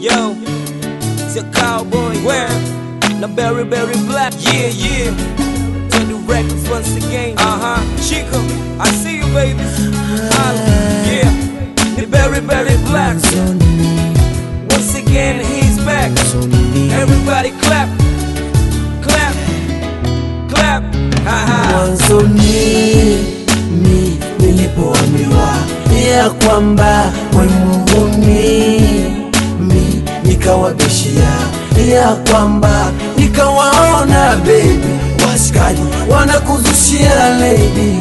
Yo, it's a cowboy. Where? Na berry, berry black. Yeah, yeah. To the records once again. Uh huh. Chico, I see you, baby. Holla. Yeah. The berry, berry black. Once again, he's back. Everybody clap. Clap. Clap. Ha ha. mwanzoni mi nilipoambiwa ya kwamba we muhuni mi nikawabishia ya kwamba nikawaona bebi waskaji wanakuzushia lady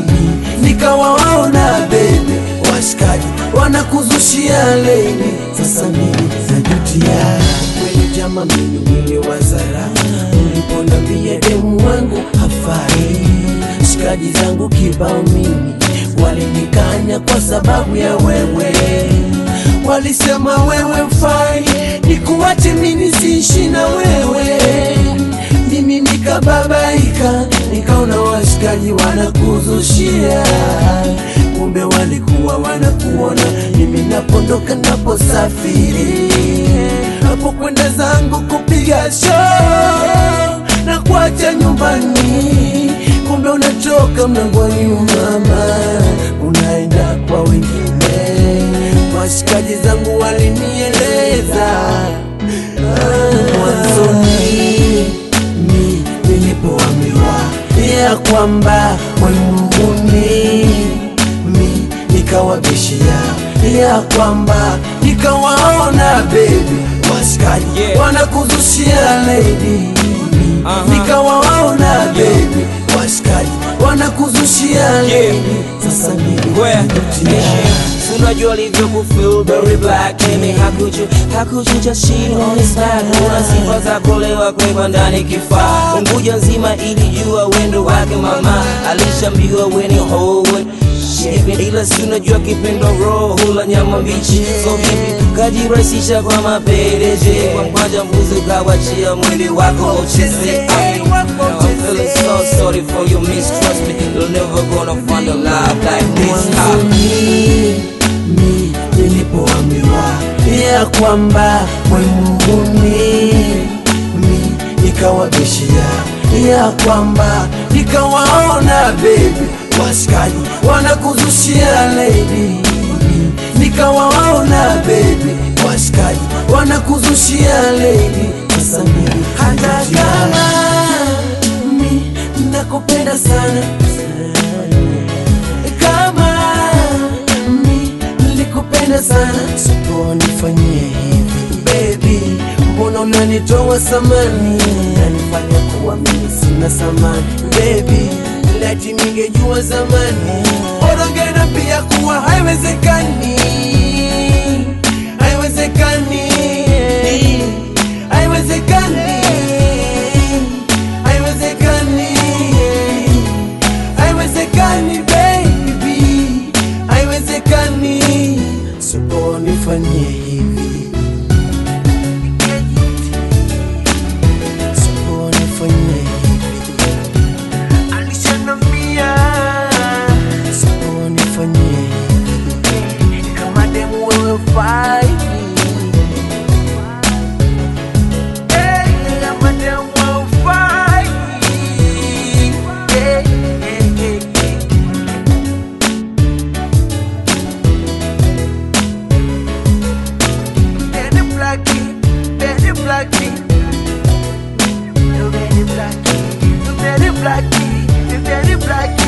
nikawaona bebi waskaji wanakuzushia lady sasa mimi najutia kweli jama mimi niliwazara uliponambia demu wangu hafai shikaji zangu kibao mimi walinikanya kwa sababu ya wewe walisema wewe mfai nikuwache mimi siishi na wewe mimi nikababaika nikaona washikaji wanakuzushia kumbe walikuwa wanakuona mimi napondoka naposafiri napokwenda zangu kupiga show na kuacha nyumbani kumbe unatoka mlangoni mama unaenda kwa wengine washikaji zangu walinieleza ah, mwanzoni mi nilipoambiwa ya kwamba mwemuhuni mi nikawabishia ya kwamba nikawaona bebi washikaji Yeah. wanakuzushia lady Aha. nikawaona bebi washikaji wanakuzushia lady sasa mimi Where? najutia. Unajua alivyokufeel very black Amy, how could you, how could you just cheat on his back Una sifa za kulewa kwekwa ndani kifaa Unguja nzima ilijua wendo wake mama Alishambiwa weni hoe ila si unajua kipendo roho hula nyama mbichi so vipi kajirahisisha kwa mapendeje kwa mkwanja mbuzi ukawachia mwili wako ucheze I mean, I'm feeling so sorry for you mistrust me You're never gonna find a love like this Ah. mwanzoni mi nilipoambiwa ya kwamba mwemuhuni mi nikawabishia ya kwamba nikawaona bebi washikaji wanakuzushia lady nikawaona bebi washikaji wanakuzushia lady sasa mimi hata kama mi nakupenda sana kama mi nilikupenda sana siponifanyie hivi baby mbona unanitoa samani nanifanya kuwa mimi sina samani baby lati ningejua zamani orongena pia kuwa haiwezekani haiwezekani haiwezekani haiwezekani haiwezekani baby haiwezekani siponifanyie hivi siponifanyie hivi alishanambia siponifanyie hivi kama demu wewe fai Hey, kama demu wewe fai. Hey, hey, hey, hey. Daddy Blackie, Daddy Blackie. You Daddy Blackie, you Daddy Blackie, you Daddy Blackie.